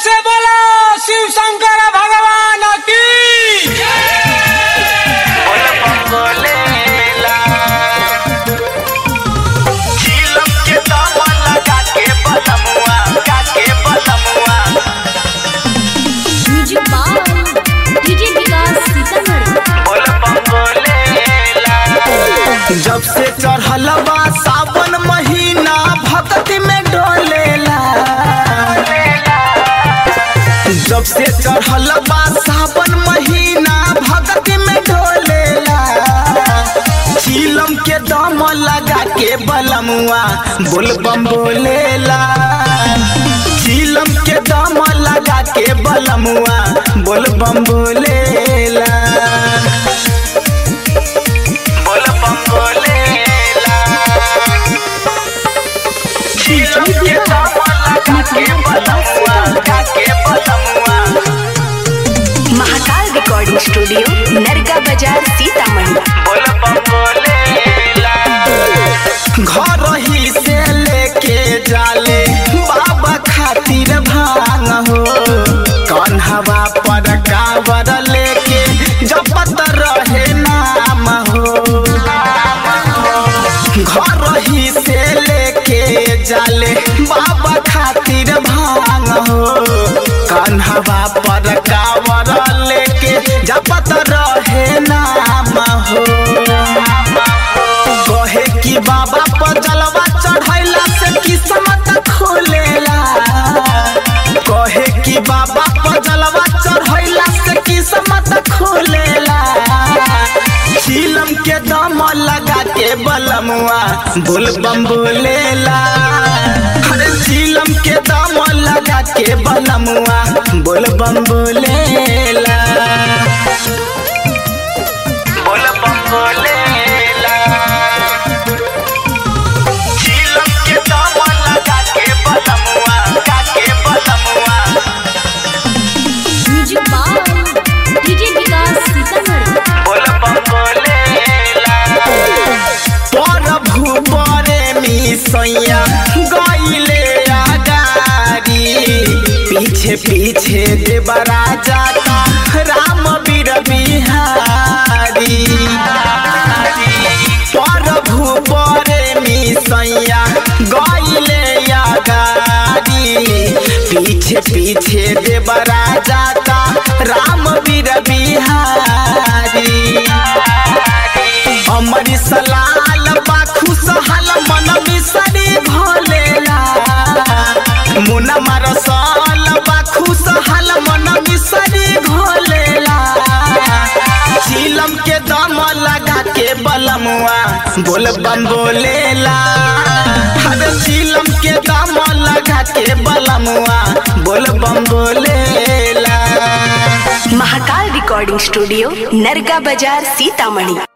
से बोला शिव शंकर भगवान की music by DJ Vikas Sitamarhi जब से चढ़ल बा सावन महीना भक्ति में डोलेला जब से चढ़ल बा सावन महीना भक्ति में डोलेला चीलम के दम लगा के बलमुआ बोलबम बोलेला चीलम के दम लगा के बलमुआ बोलबम बोलेला बोलबम बोलेला चीलम के दम लगा के बलमुआ लगा के बलमुआ महाकाल रिकॉर्डिंग स्टूडियो नरगा बाजार सीतामढ़ी घर ही से लेके जाले बाबा खातिर भांग हो कन्हवा पर कावर लेके जपत रहे नाम हो घर ही से लेके जाले बाबा खातिर भांग हो कन्हवा पर कावर लेके जपत रहे नाम हो कहे कि बाबा पर जलवा चढ़ैला से किस्मत खोलेला कहे कि बाबा पर जलवा चढ़ैला से किस्मत खोलेला चीलम के दम लगा के बलमुआ बोलबम बोलेला अरे चीलम के दम लगा के बलमुआ बोलबम बोलेला बोलबम बोलेला चीलम के दम लगा के बलमुआ लगा के बलमुआ music by DJ Vikas Sitamarhi प्रभु बरे मिसैया गईले आगारी पीछे पीछे देवराजा का राम बीर बिहारी प्रभु बरे मिसैया गईले आगारी पीछे पीछे देवराजा का राम बीर बिहारी अमर सलाल बा खुशहाल मन मिसरी भोलेला मुना मरसल बा खुशहाल मन मिसरी भोलेला चीलम के दम लगा के बलमुआ बोल बम बोलेला अरे चीलम के दम लगा के बलमुआ बोल बम बोलेला महाकाल रिकॉर्डिंग स्टूडियो नरगा बाजार सीतामढ़ी